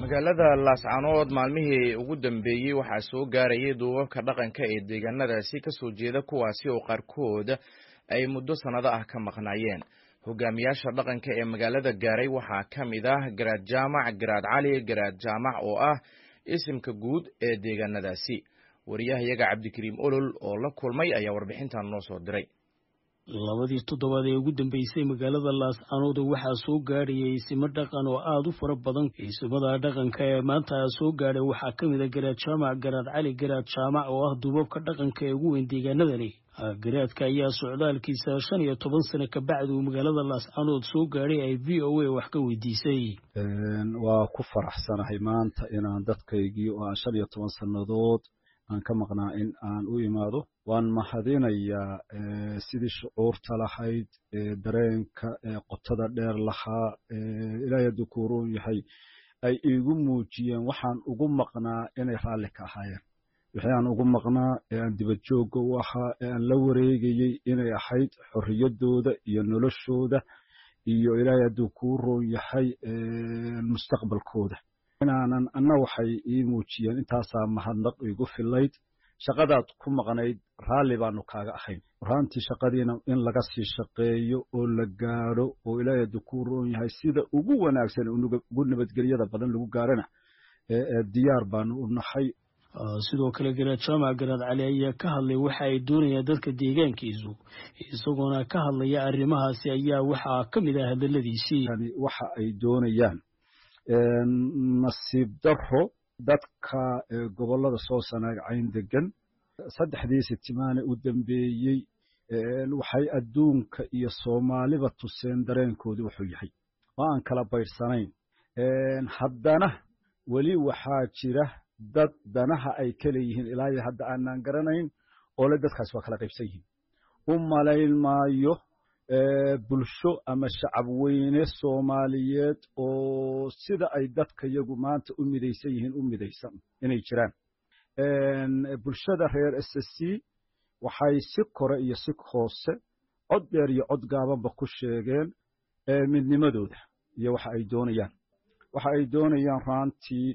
magaalada laascanood maalmihii ugu dambeeyey waxaa soo gaarayay duubabka dhaqanka ee deegaanadaasi kasoo jeeda kuwaasi oo qaarkood ay muddo sannado ah ka maqnaayeen hogaamiyaasha dhaqanka ee magaalada gaaray waxaa ka mid ah garaad jaamac garaad cali garaad jaamac oo ah isimka guud ee deegaanadaasi wariyahayaga cabdikariim olol oo la kulmay ayaa warbixintan noo soo diray labadii toddobaad ee ugu dambeysay magaalada laascanood waxaa soo gaadhayay isimo dhaqan oo aada u fara badan isimada dhaqanka ee maanta soo gaadhay waxaa ka mid a garaad jaamac garaad cali garaad jaamac oo ah duubabka dhaqanka ee ugu weyn deegaanadani garaadka ayaa socdaalkiisa shan iyo toban sano kabacdi uu magaalada laascanood soo gaadhay ay v o a wax ka weydiisay waa ku faraxsanahay maanta inaan dadkaygii oo aan shan iyo toban sannadood aan ka maqnaa in aan u imaado waan mahadinayaa sidii shucuurta lahayd dareenka qotada dheer lahaa ilaahay hadduu ku roon yahay ay iigu muujiyeen waxaan ugu maqnaa inay raalli ka ahaayeen wixii aan ugu maqnaa ee aan dibad joogga u ahaa ee aan la wareegayey inay ahayd xorriyaddooda iyo noloshooda iyo ilaahay hadduu kuu roon yahay mustaqbalkooda inaanan anna waxay ii muujiyeen intaasaa mahadnaq iigu filayd shaqadaad ku maqnayd raalli baanu kaaga ahayn raantii shaqadiina in laga sii shaqeeyo oo la gaadho oo ilaahay hadduu kuu roon yahay sida ugu wanaagsan ugu nabadgelyada badan lagu gaarhana diyaar baanu u nahay sidoo kale garaad jaamac garaad cali ayaa ka hadlay waxa ay doonayaan dadka deegaankiisu isagoona ka hadlaya arrimahaasi ayaa waxaa ka mid ah hadaladiisii waxa ay doonayaan nasiib darro dadka gobollada soo sanaagcayn degan saddexdii sitimaane u dambeeyey waxay adduunka iyo soomaaliba tuseen dareenkoodii wuxuu yahay oo aan kala bayrsanayn haddana weli waxaa jira dad danaha ay ka leeyihiin ilaa iyo hadda aanaan garanayn oo le dadkaasi waa kala qaybsan yihiin u malayn maayo bulsho ama shacab weyne soomaaliyeed oo sida ay dadka yagu maanta u midaysan yihiin u midaysan inay jiraan bulshada reer s c waxay si kore iyo si hoose cod dheer iyo cod gaabanba ku sheegeen midnimadooda iyo waxa ay doonayaan waxa ay doonayaan raantii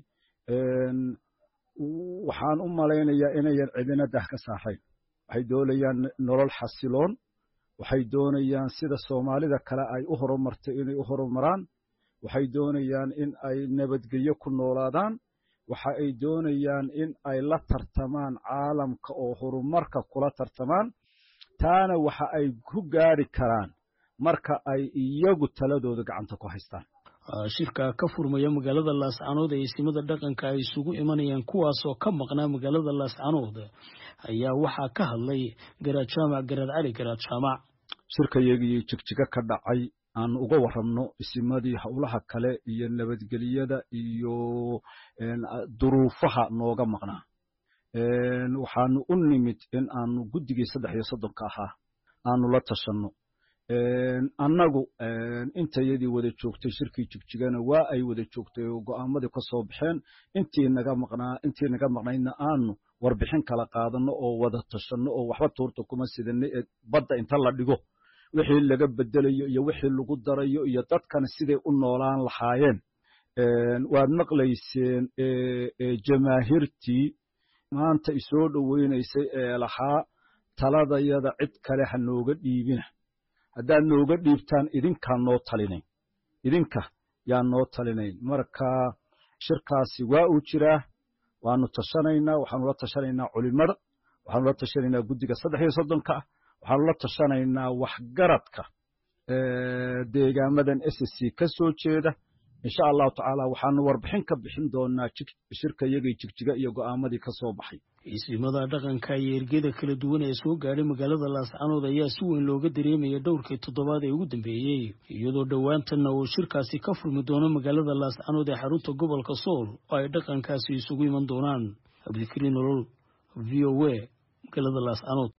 waxaan u malaynayaa inayan cidina dah ka saarayn waxay doonayaan nolol xasiloon waxay doonayaan sida soomaalida kale ay u horumartay inay u horumaraan waxay doonayaan in ay nabadgelyo ku noolaadaan waxa ay doonayaan in ay la tartamaan caalamka oo horumarka kula tartamaan taana waxa ay ku gaari karaan marka ay iyagu taladooda gacanta ku haystaan shirka ka furmaya magaalada laascanood ee isimada dhaqanka ay isugu imanayaan kuwaasoo ka maqnaa magaalada laascanood ayaa waxaa ka hadlay garaad jaamac garaad cali garaad jaamac shirkayagii jigjiga ka dhacay aan uga warramno isimadii howlaha kale iyo nabadgelyada iyo duruufaha nooga maqnaa waxaanu u nimid in aanu guddigii saddex iyo soddonka ahaa aanu la tashanno annagu intayadii wada joogtay shirkii jigjigana waa ay wada joogtay oo go'aamadii ka soo baxeen intii naga maqnaa intii naga maqnaydna aanu warbixin kala qaadanno oo wada tashanno oo waxba tuurta kuma sidanno ee badda inta la dhigo wixii laga bedelayo iyo wixii lagu darayo iyo dadkana siday u noolaan lahaayeen waad maqlayseen jamaahiirtii maanta isoo dhoweynaysay ee lahaa taladayada cid kale ha nooga dhiibina haddaad nooga dhiibtaan idinkaan noo talinayn idinka yaan noo talinayn marka shirkaasi waa uu jiraa waanu tashanaynaa waxaanu la tashanaynaa culimada waxaanu la tashanaynaa guddiga saddex iyo soddonka ah waxaanu la tashanaynaa waxgaradka deegaamadan s c ka soo jeeda insha allahu tacaala waxaanu warbixin ka bixin doonaa shirka iyagii jigjiga iyo go'aamadii ka soo baxay isimada dhaqanka iyo ergeda kala duwan ee soo gaadhay magaalada laascanood ayaa si weyn looga dareemaya dhowrkii toddobaad ee ugu dambeeyey iyadoo dhowaantanna uu shirkaasi ka furmi doono magaalada laascanood ee xarunta gobolka sool oo ay dhaqankaasi isugu iman doonaan cabdikariin nolol v o a magaalada laascanood